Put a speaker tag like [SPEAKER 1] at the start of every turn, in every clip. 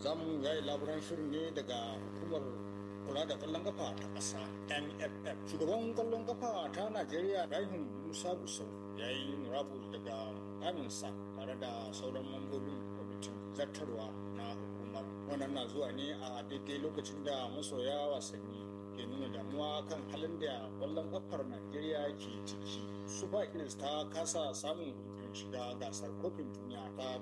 [SPEAKER 1] za mu yayi labaran shirin ne daga hukumar kula da kwallon kafa ta ƙasa nff shugaban kwallon kafa ta najeriya rahim musa gusau ya yi murabus daga aminsa tare da sauran mambobin kwamitin zartarwa na hukumar wannan na zuwa ne a daidai lokacin da masoya wasanni ke nuna damuwa kan halin da kwallon kafar najeriya ke ciki super eagles ta kasa samun hutun shiga gasar kofin duniya ta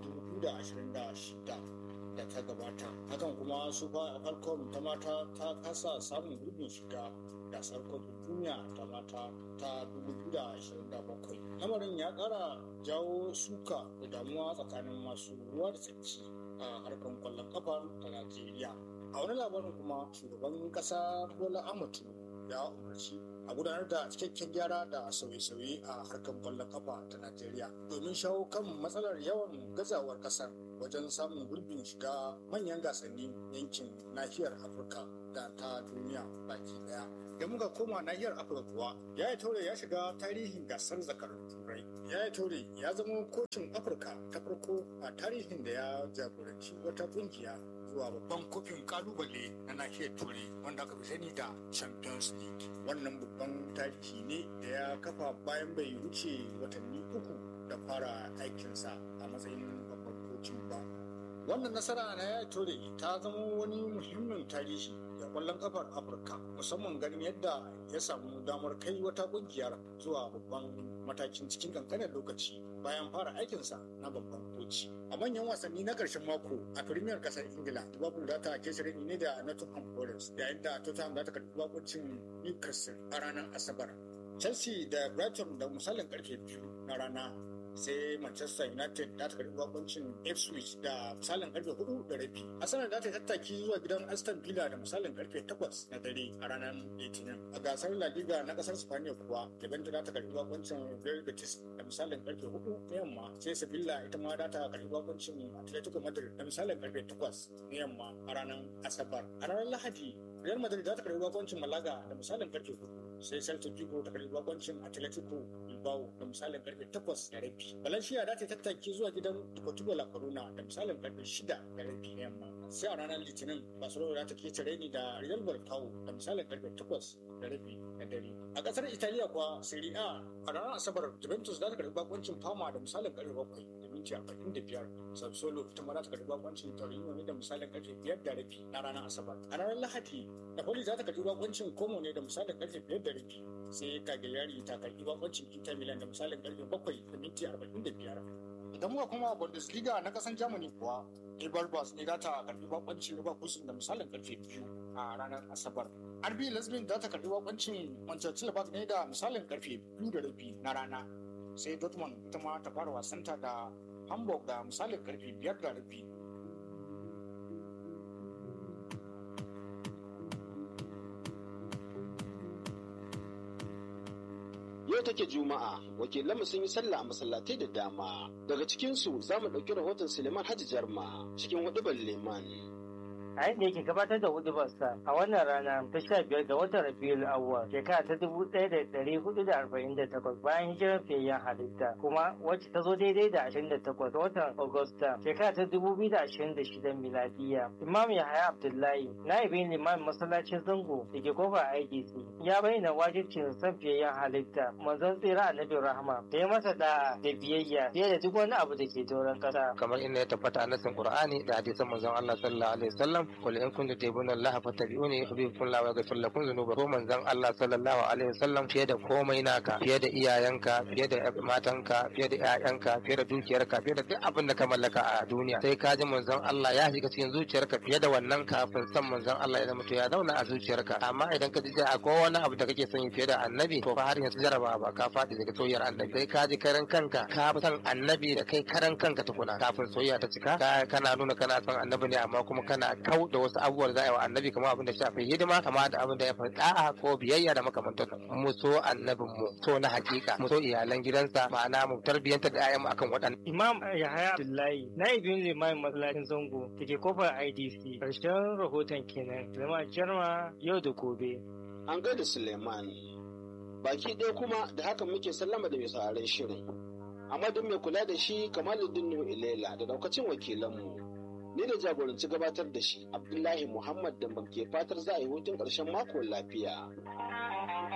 [SPEAKER 1] 2026 da ta gabata hakan kuma super falcon ta mata ta kasa samun hutun shiga gasar kofin duniya ta mata ta 2027 lamarin ya kara jawo suka da damuwa tsakanin masu ruwa da tsaki a harkar kwallon kafa ta najeriya a wani labarin kuma shugaban kasa bola amatu ya umarci a gudanar da cikakken gyara da sauye-sauye a harkar kwallon kafa ta najeriya domin shawo kan matsalar yawan gazawar kasar wajen samun gurbin shiga manyan gasanni yankin nahiyar afirka da ta duniya baki daya da muka koma nahiyar afirka kuwa ya yi taure ya shiga tarihin gasar zakarun turai ya yi taure ya zama kocin afirka ta farko a tarihin da ya jagoranci wata kungiya zuwa babban kofin kalubale na nahiyar turai wanda aka fi sani da champions league wannan babban tarihi ne da ya kafa bayan bai wuce watanni uku da fara aikinsa a matsayin babban kocin ba wannan nasara na ya tore ta zama wani muhimmin tarihi ga kwallon kafar afirka musamman ganin yadda ya samu damar kai wata kungiyar zuwa babban matakin cikin kankanin lokaci bayan fara aikinsa na babban koci a manyan wasanni na karshen mako a firimiyar kasar ingila liverpool za ta kesare ne da nottingham forest yayin da tottenham za ta karbi bakuncin newcastle a ranar asabar chelsea da brighton da misalin karfe biyu na rana sai manchester united za ta karbi bakuncin ipswich da misalin karfe hudu da rabi arsenal za ta tattaki zuwa gidan aston villa da misalin karfe takwas na dare a ranar litinin a gasar la liga na kasar spaniya kuwa levante za ta karbi bakuncin real betis da misalin karfe hudu na yamma sai sevilla ita ma za ta karbi bakuncin atletico madrid da misalin karfe takwas na yamma a ranar asabar a ranar lahadi real madrid za ta karbi bakuncin malaga da misalin karfe hudu sai celta vigo ta karbi bakuncin atletico bilbao da misalin karfe takwas da rabi Valencia za ta tattaki zuwa gidan Deportivo La Corona da misalin karfe shida da rabi na yamma. Sai a ranar Litinin Barcelona za ta kece reni da Real Barcao da misalin karfe takwas da rabi na dare. A kasar Italiya kuwa Serie A a ranar Asabar Juventus za ta karbi bakoncin Parma da misalin karfe bakwai da minti arba'in da biyar. Sassuolo ita ma za ta karbi bakoncin Torino ne da misalin karfe biyar da rabi na ranar Asabar. A ranar Lahadi Napoli za ta karbi bakoncin Como ne da misalin karfe biyar da rabi. sai Cagliari ta karbi bakoncin Inter Milan da misalin karfe bakwai da minti arba'in da biyar. Idan muka kuma Bundesliga na kasan Germany kuwa, Eberbas ne za ta karbi bakoncin Leverkusen da misalin karfe biyu a ranar Asabar. RB Leipzig za ta karbi bakoncin Manchester United ne da misalin karfe biyu da rabi na rana. Sai Dortmund ita ma ta fara wasanta da Hamburg da misalin karfe biyar da rabi
[SPEAKER 2] yau take juma'a wakilanmu sun yi sallah a masallatai da dama daga cikinsu za mu ɗauki rahoton suleiman hajji jarma cikin hudubar liman
[SPEAKER 3] a yadda yake gabatar da hudubarsa a wannan rana ta sha biyar ga watan rabiul awwal shekara ta dubu ɗaya da ɗari hudu da arba'in da takwas bayan hijirar fiyayyen halitta kuma wacce ta zo daidai da ashirin da takwas watan agusta shekara ta dubu biyu da ashirin da shida miladiya imam yahaya abdullahi na'ibin limamin masallacin zango da ke kofar idc ya bayyana wajibcin san fiyayyen halitta manzon tsira annabi rahama da ya masa da da biyayya fiye da duk wani abu da ke doron ƙasa
[SPEAKER 4] kamar inda ya tabbata a nasin qur'ani da hadisan manzon Allah sallallahu alaihi wasallam qul in kuntum tuhibbuna Allah fattabi'uni yuhibbukum Allah wa yaghfir lakum dhunubakum manzon Allah sallallahu alaihi wasallam fiye da komai naka fiye da iyayenka fiye da matanka fiye da ƴaƴanka fiye da dukiyarka fiye da duk abin da ka mallaka a duniya sai ka ji manzon Allah ya shiga cikin zuciyarka fiye da wannan kafin san manzon Allah ya zama to ya zauna a zuciyarka amma idan ka ji akwai wani abu da kake son fiye da annabi to fa har yanzu jaraba ba ka faɗi daga soyayyar annabi sai ka ji karan kanka ka fi son annabi da kai karan kanka tukuna kafin soyayya ta cika kana nuna kana son annabi ne amma kuma kana kau da wasu abubuwan za a yi wa annabi kamar abin da shafi hidima kama da abin da ya fi da'a ko biyayya da makamantan mu so annabin mu so na hakika mu so iyalan gidansa ma'ana mu tarbiyyanta da ayyanmu akan waɗannan.
[SPEAKER 3] imam yahaya abdullahi na'ibin limamin masallacin zango da ke kofar idc karshen rahoton kenan zama jarma yau da gobe.
[SPEAKER 2] an gaida suleiman baki ɗaya kuma da haka muke sallama da mai sauraron shirin amma don mai kula da shi kamaluddin nuhu ilela da daukacin wakilanmu Ni da jagoranci gabatar da shi Abdullahi Muhammad da ke fatar za a yi hutun ƙarshen mako lafiya.